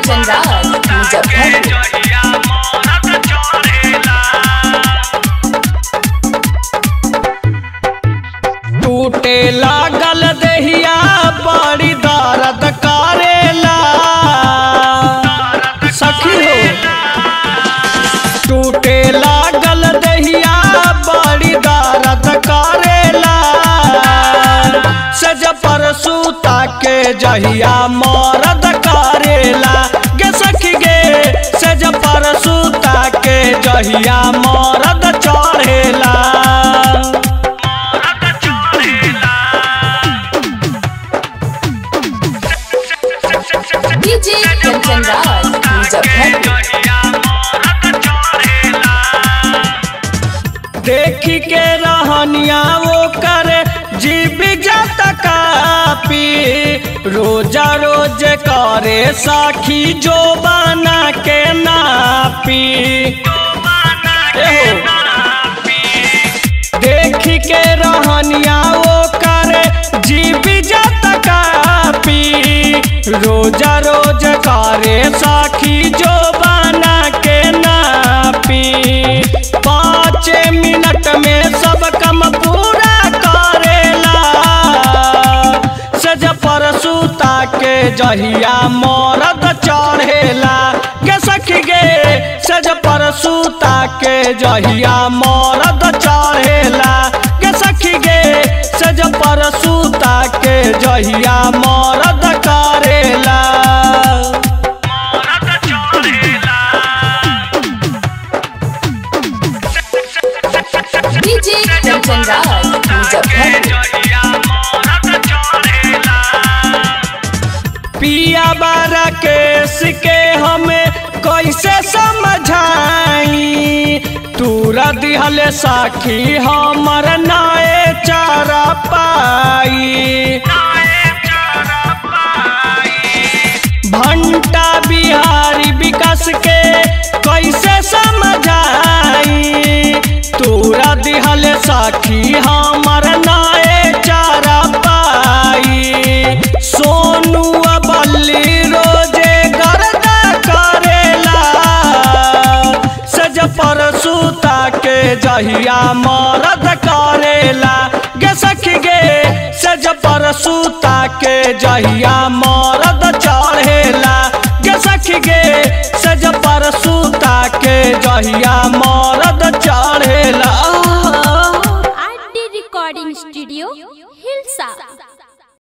कंचन राज मुजफ्फरपुर टूटे लागल देहिया बड़ी दर्द करेला सखी हो टूटे लागल देहिया बड़ी दर्द करेला सज पर सूता के जहिया मरद करेला गे सखी गे सज पर सूता के जहिया मरद चढ़ेला डीजे कंचन राज मुजफ्फरपुर देखी के रहनिया वो करे जीव जत कापी रोजा रोज करे साखी जो बना के नापी एहो। देखी के रहनिया वो करे जीव जत कापी रोजा रोज करे साखी जो बना के नापी पाँच मिनट में सब कम पूरा करेला सज पर सूता के जहिया मरद चढ़ेला गे सखी गे सज पर सूता के जहिया मरद चढ़ेला गे सखी गे सज पर सूता के जहिया मरद करेला डीजे कंचन राज मुजफ्फरपुर पिया बारा केस के हमें कैसे समझाई तूरा दिहल साखी हमर नाए चारा पाई भंटा बिहारी विकास के कैसे समझाई तूरा दिहल साखी हमर नाए चारा पाई सोनू बल्ली रोजे गर्दा करेला सज पर सूता के जहिया मरद करेला गे सखी गे सज पर सूता के जहिया मरद चढ़ेला गे सखी गे सज पर सूता के जहिया मरद चढ़ेला आरडी रिकॉर्डिंग स्टूडियो हिलसा